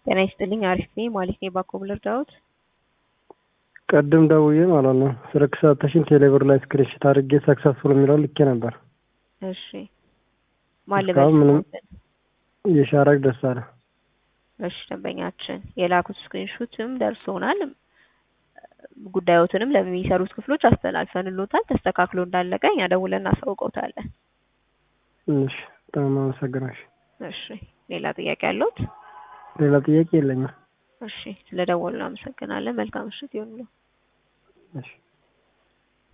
ጤና ይስጥልኝ አሪፍ ነኝ ማለት ነው። ባኮ ልርዳዎት? ቅድም ደውዬ ማለት ነው ስልክ ሰተሽኝ ቴሌብር ላይ ስክሪንሽት አድርጌ ሰክሰስፉል የሚለው ልኬ ነበር። እሺ ማን እስካሁን ምንም ልበል? የሻረግ ደስ አለ። እሺ ደንበኛችን የላኩት ስክሪንሹትም ደርሶናል። ጉዳዮትንም ለሚሰሩት ክፍሎች አስተላልፈንሎታል። ተስተካክሎ እንዳለቀ እኛ ደውለን እናሳውቀውታለን። እሺ በጣም አመሰግናሽ። እሺ ሌላ ጥያቄ አለዎት? ሌላ ጥያቄ የለኝም። እሺ ስለደወሉ እናመሰግናለን። መልካም ምሽት ይሁንልዎ። እሺ